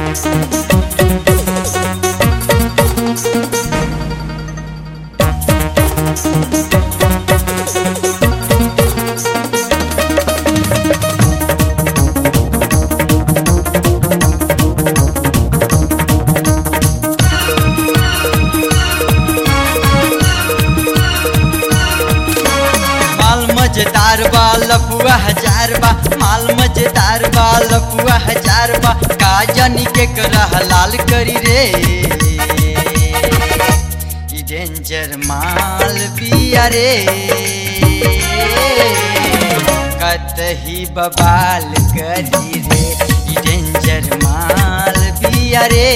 माल मजेदार बा लपुआ हजार बा माल मजेदार बा लपुआ हजार बा का जानी के करह लाल करी रे ई डेंजर माल बिया रे कतही बबाल करी रे ई डेंजर माल बिया रे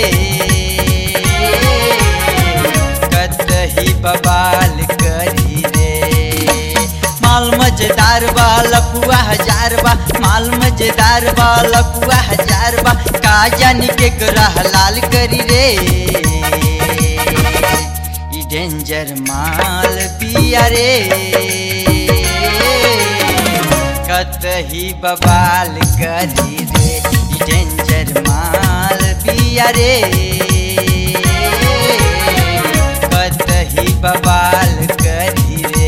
कतही बबाल करी रे माल मजेदार बा लपुआ हजार बा माल मजेदार बा लपुआ हजार बा का जानी के ग्रह लाल करी रे ई डेंजर माल पिया रे कतही बबाल करी रे ई डेंजर माल पिया रे कतही बबाल करी रे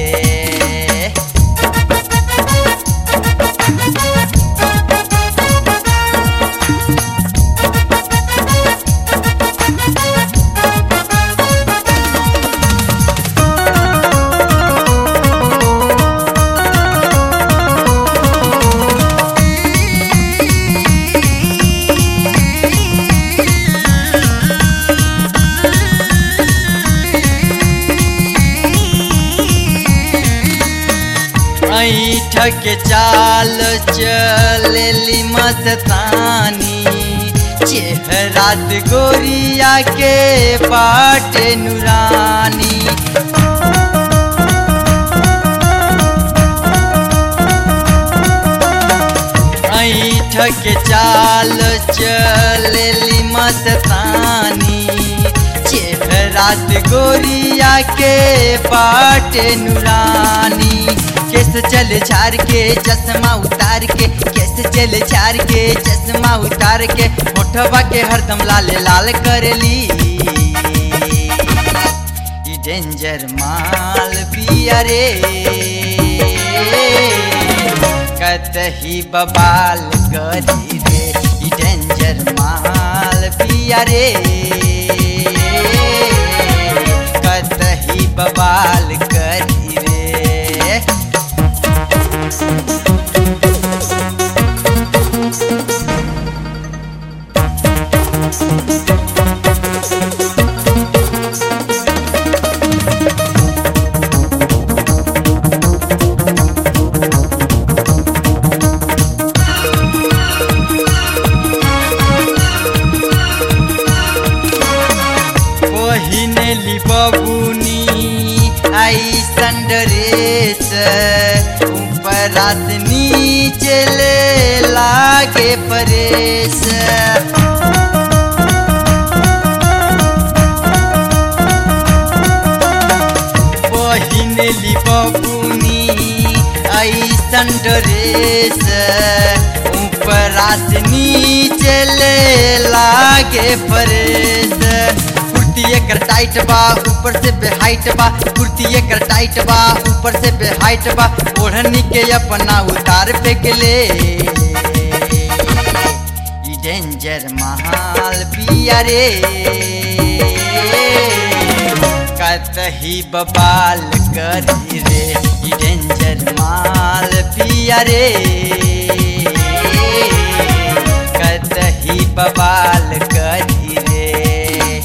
ऐठ के चाल चलेली मस्तानी चेहरा से गोरिया के बाटे नुरानी ऐठ के चाल चलेली मस्तानी चेहरा से गोरिया के बाटे नुरानी केस चल झार के चश्मा उतार के केस चल झार के चश्मा उतार के होठवा के हरदम लाल लाल करेली ई डेंजर माल पिया रे कतही बबाल करी रे ई डेंजर माल पिया रे कतही बबाल करी रे पहिनेली बबुनी आई संडरेस ऊपरा से नीचे ले लागे परेश पहिनेली बबुनी आई संडरेस ऊपरा से नीचे ले लागे परेश कुर्ती एकर टाइट बा ऊपर से बेहाइट बा कुर्ती एकर टाइट बा ऊपर से बेहाइट बा ओढ़नी के अपना उतार फेंक ले ई डेंजर महाल पिया रे कतही बबाल करी रे ई डेंजर माल पिया रे कतही बबाल करी रे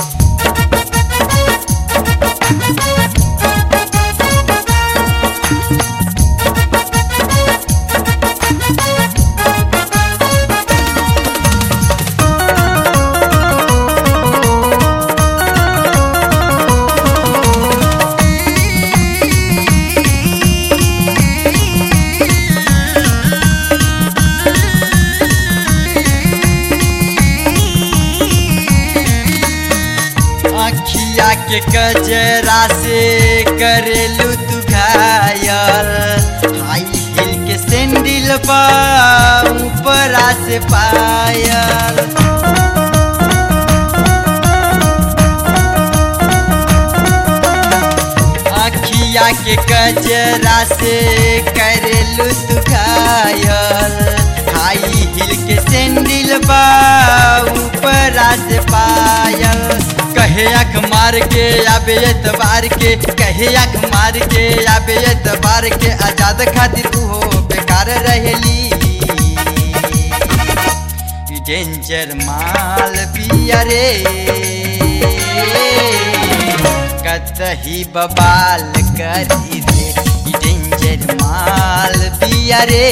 अखिया के कजरा से करेलू तू घायल हाई हिल के सैंडल बा ऊपरा से पायल के कजरा से करेलू तू घायल हाई हिल के सैंडल बा ऊपर से पायल कहे अख मार के आबे एतबार के कहे अख मार के आबे एतबार के आजाद खातिर उहो बेकार रहेली डेंजर माल पिया रे कतही बबाल करी रे डेंजर माल पिया रे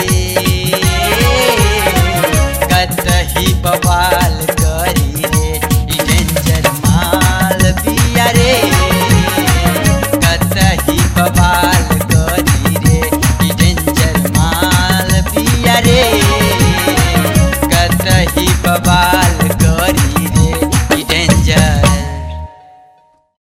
कतही बबाल करी रे डेंजर माल पिया रे कतही बबाल करी रे डेंजर माल पिया रे कतही बबाल